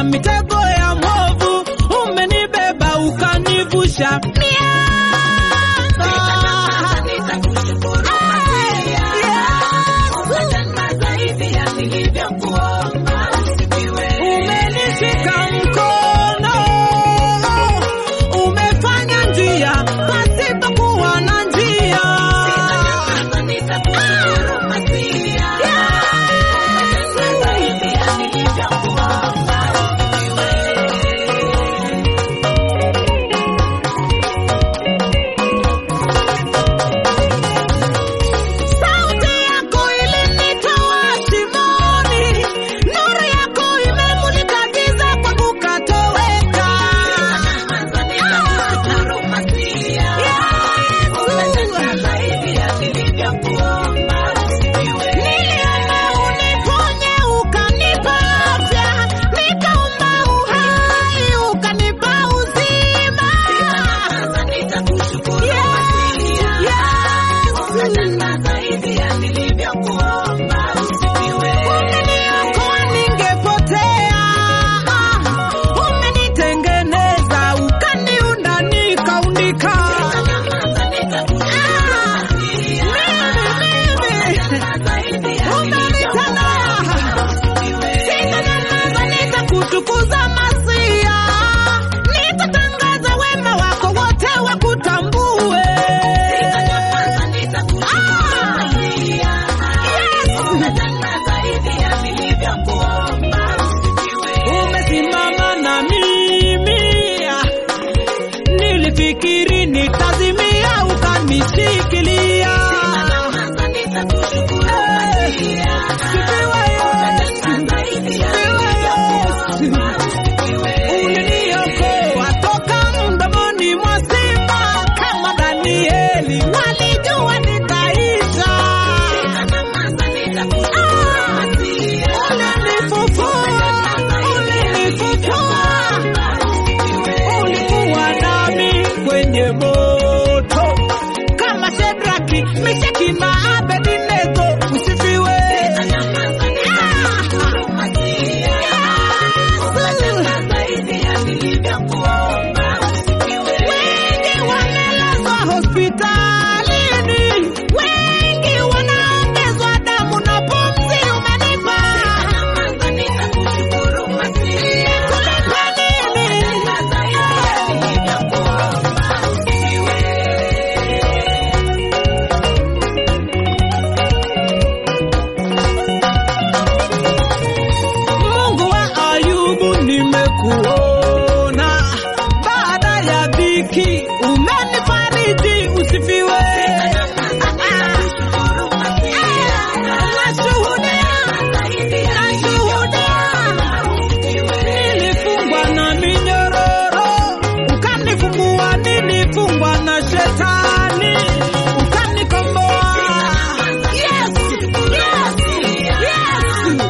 na mitego ya mwovu, umenibeba ukanivusha Umenishika mkono, umefanya njia pasipokuwa na njia. Sauti yako ilinitoa shimoni, nuru yako imemulika giza kwangu katoweka. Niliomba uniponye ukanipa afya, nikaomba uhai ukanipa uzima. Umeniokoa ningepotea, umenitengeneza ukaniunda nikaumbika. Kutukuza Masia, nitatangaza wema wako wote wakutambue. Umesimama na mimi, nilifikiri nitazimia, ukanishikilia. Sifiwe Uliniokoa toka mdomoni mwa simba, kama Danieli walijua nitaisha. Ulinifufua, ulinifufua, ulikuwa nami kwenye moto kama Shedraki, Meshaki na Abednego. Usifiwe. Wengi wamelazwa hospitalini, wengi wanaongezwa damu na pumzi umenipa. Nikulipe nini? Mungu wa Ayubu, nimekuona baada ya dhiki, umenifariji. Usifiwe. Nashuhudia, nashuhudia, nilifungwa na minyororo, ukanifungua. Nilifungwa na shetani, ukanikomboa. Yes, yes, yes.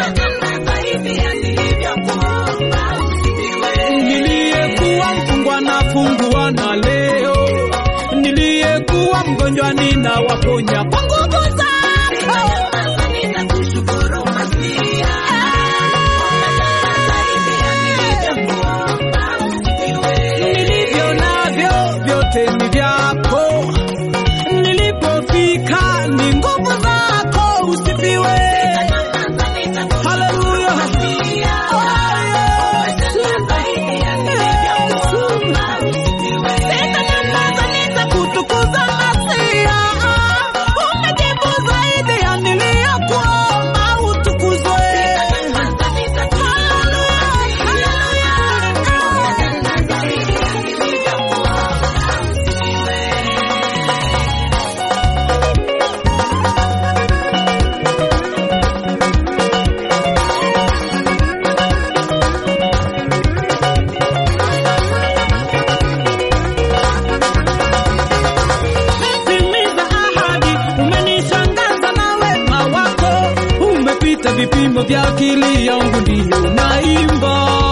Niliyekuwa mfungwa nafungua na leo, niliyekuwa mgonjwa ninawaponya kwa nguvu zako. Nilivyo navyo vyote ni vyako, nilipofika ni nguvu zako. Usifiwe, haleluya. Sitanyamaza, nitakutukuza Masia. Umejibu zaidi ya niliyokuomba, utukuzwe. Timiza ahadi, umenishangaza na wema wako, umepita vipimo vya akili yangu, ndiyo naimba